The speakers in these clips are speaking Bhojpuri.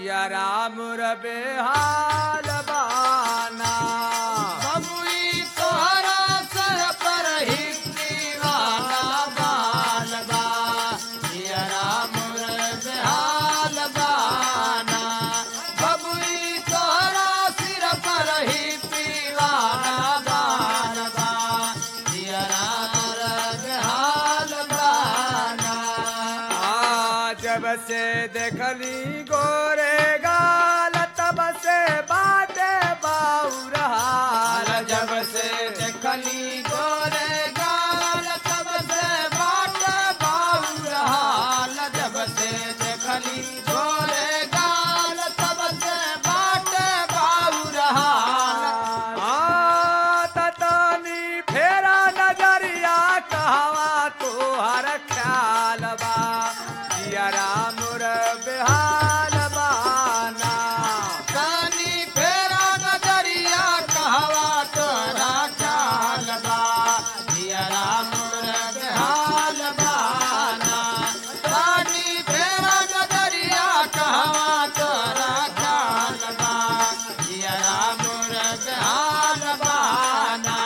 जिया राम रबे हाल बाना बबुई तोहरा सर पर ही दीवाना बाल बा जिया राम बेहाल बाना बबुई तोहरा सिर पर ही दीवाना बाल बा जिया राम बेहाल बाना आ, जब से देखली गोरे गाल तब से बाटे बाउर हाल जब से देखली गोरे गाल तब से बाट बाउर हाल जब से देखली गोरे गाल तब से बाट बाउर हाल आ, ततानी फेरा नजरिया कहवा तोहर ख्याल बा जिया राम रबे हाल बाना कानी फेरा नजरिया कहवा तोरा ख्याल बा जिया राम हाल बाना कानी फेरा नजरिया कहवा तोरा ख्याल बा जिया राम हाल बाना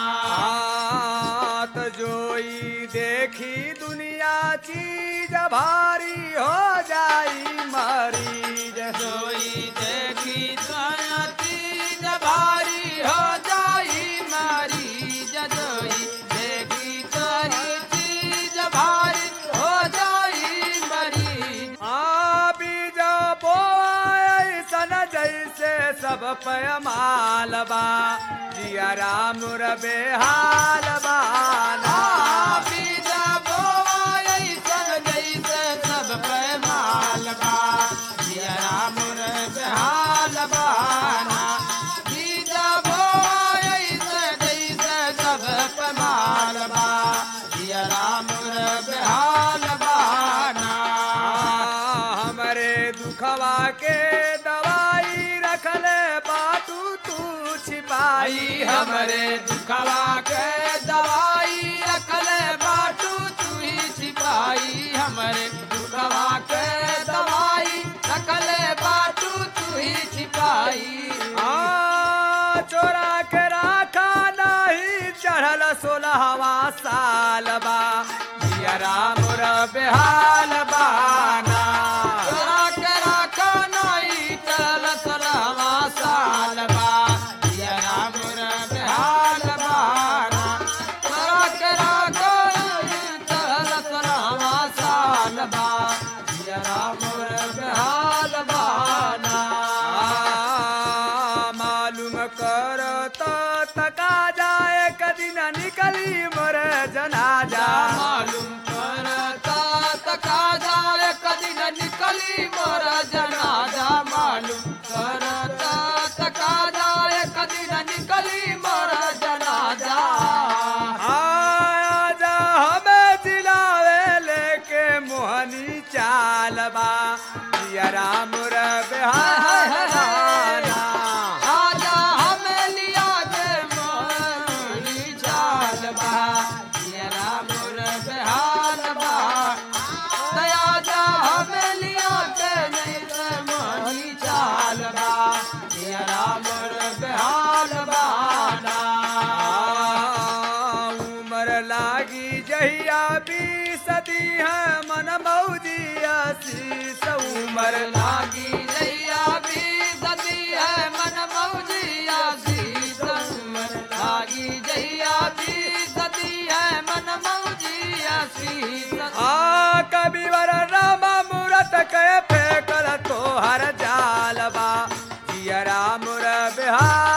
आत जोई देखी दुनिया चीज भारी हो जाई मरीज जोई देखी सयती भारी हो जाई मरीज जोई देखी तोरी चीज भारी हो जाई मरीज आ बीज बोए सन जैसे सब पयमाल बा जिया राम रबे हाल बाना बीज बोआई सन जैसे सब पे माल बा जिया राम बेहाल बाना बीज बोआई सन जैसे सब पे माल बा जिया राम बेहाल बाना हमरे दुखवा के दवाई रखले बाटू तू छिपाई आई हमरे दुखवा के दवाई रखले बाटू तू ही छिपाई हमरे दुखवा के दवाई रखले बाटू तू ही छिपाई आ चोरा के राखा नहीं चढ़ल सोलहवा साल बा जिया राम रबे हाल बाना तोरा के राखो नहीं चल सलवा साल बा ये राम बेहाल बाना तोरा के राखो नहीं चल सलवा साल बा ये राम बेहाल बाना आ, मालूम कर तो तका जाए कदिन निकली मोर जनाजा मालूम करता तका जाए कदी न निकली मोर जनाजा मालूम करता तका जाए कदी न निकली मोर जनाजा आजा हमें दिलावे लेके मोहनी चालबा जिया राम रबे हाल बाना आजा हमें लिया के मोहनी चाल बा ये राम बेहाल बा आजा हमें लिया के नहीं ते मोहनी चाल बा ये राम बेहाल बाना उमर लागी जहिया भी सदी है मन मौजिया शीस उमर उमर लागी जैया भी सदी है मन मौजिया शीस उमर लागी जैया भी सदी है मन मौजिया शीस आ कभी वर राम मूरत के फेंकल तोहर जालबा जिया राम रबे हाल